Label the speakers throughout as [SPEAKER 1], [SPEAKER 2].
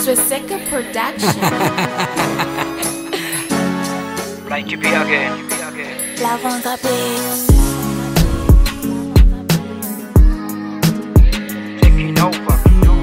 [SPEAKER 1] Swisseka Production.
[SPEAKER 2] Like to be again.
[SPEAKER 1] Love on the beats.
[SPEAKER 2] Taking over.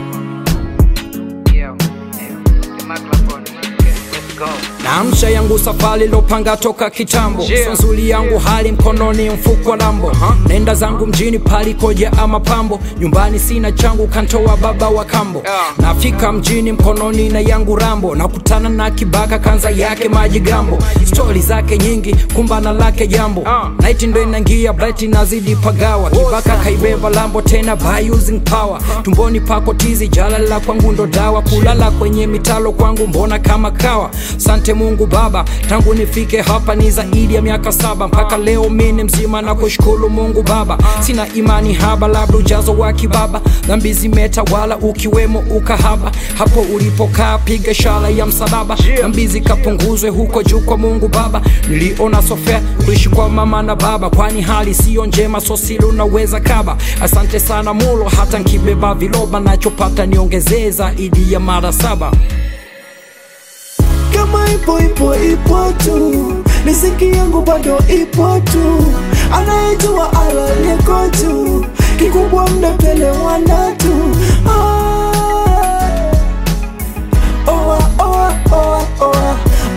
[SPEAKER 2] Yeah, yeah. The microphone. Okay, let's go.
[SPEAKER 3] Naamsha yangu safari lopanga toka kitambo
[SPEAKER 2] Yeah.
[SPEAKER 3] so nzuri yangu hali mkononi mfuko wa lambo nenda zangu mjini palikoja ama pambo nyumbani sina changu kantoa baba wa kambo
[SPEAKER 2] Yeah.
[SPEAKER 3] nafika mjini mkononi na yangu rambo nakutana na kibaka kanza yake maji gambo stori zake nyingi kumbana lake jambo
[SPEAKER 2] Ah.
[SPEAKER 3] naiti ndo inangia bright nazidi pagawa kibaka kaibeba lambo tena by using power tumboni pako tizi jalala kwangu ndo dawa kulala kwenye mitalo kwangu mbona kama kawa sante mungu baba tangu nifike hapa ni zaidi ya miaka saba mpaka leo mini mzima na kushukuru mungu baba sina imani haba labda ujazo wa kibaba dhambi zimetawala ukiwemo ukahaba hapo ulipokaa piga shala ya msalaba dhambi zikapunguzwe huko juu kwa mungu baba niliona sofea kuishi kwa mama na baba kwani hali siyo njema sosili unaweza kaba asante sana mulo hata nkibeba viloba nachopata niongezee zaidi ya mara saba
[SPEAKER 4] kama ipo ipo ipo tu riziki yangu bado ipo tu anayejua alaleko tu kikubwa mnapelewana tu Ah. Oa, oa, oa, oa.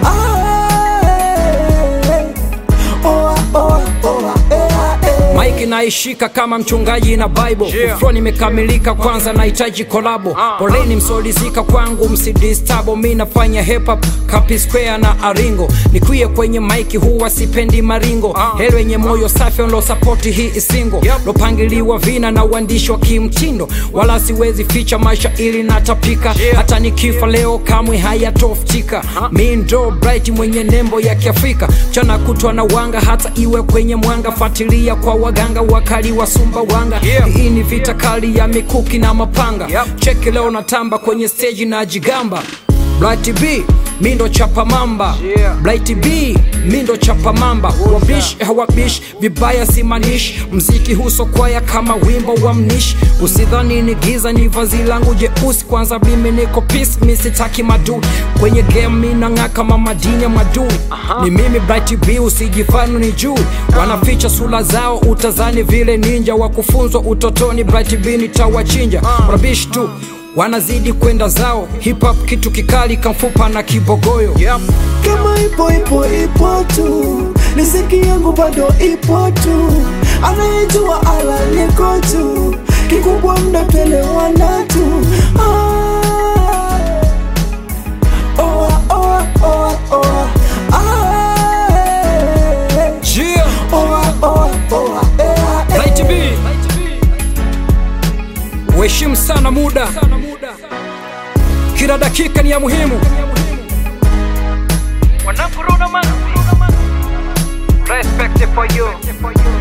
[SPEAKER 4] Ah. Oa, oa, oa. Ea, ea.
[SPEAKER 3] Mike naishika kama mchungaji na Bible
[SPEAKER 2] Yeah.
[SPEAKER 3] Flow nimekamilika kwanza nahitaji kolabo
[SPEAKER 2] Ah.
[SPEAKER 3] Poleni msolizika kwangu msidistabo mi nafanya hip hop Kapi Square na Aringo Nikwie kwenye mike huwa sipendi maringo
[SPEAKER 2] Ah.
[SPEAKER 3] Heri wenye moyo safi lo sapoti hii isingo
[SPEAKER 2] Yep.
[SPEAKER 3] Lopangiliwa vina na uandishi wa kimtindo Wala siwezi ficha maisha ili natapika
[SPEAKER 2] Yeah.
[SPEAKER 3] Hata nikifa leo kamwe hayatoftika Mi ndo bright mwenye nembo ya kiafrika Chana kutwa na wanga hata iwe kwenye mwanga Fuatilia kwa waganga wakali wa Sumbawanga
[SPEAKER 2] Yeah.
[SPEAKER 3] Hii ni vita kali ya mikuki na mapanga
[SPEAKER 2] Yep.
[SPEAKER 3] Cheki leo natamba kwenye stage na jigamba Blight B mi ndo chapa mamba
[SPEAKER 2] Yeah.
[SPEAKER 3] Blight B mi ndo chapa mamba wabish hawabish vibaya simanish mziki huso kwaya kama wimbo wa mnish usidhani ni giza ni vazi langu jeusi kwanza mimi niko peace mi sitaki madu kwenye game mi nang'aa kama madini ya madu ni mimi Bright B usijifanu ni juu wanaficha sura zao utazani vile ninja wa kufunzwa utotoni Bright B nitawachinja rabish tu wanazidi kwenda zao hip hop kitu kikali kamfupa na kibogoyo
[SPEAKER 2] Yep.
[SPEAKER 4] kama ipo ipo ipo tu riziki yangu bado ipo tu anayejua alaleko tu kikubwa mnapelewana tu Ah. Oa, oa, oa, oa. Ah.
[SPEAKER 3] yeah.
[SPEAKER 4] Oa, oa, oa. Ea, ea.
[SPEAKER 3] Light B. Uheshimu sana muda, kila dakika ni ya muhimu.
[SPEAKER 2] Wanangu Rona man. Respect for you.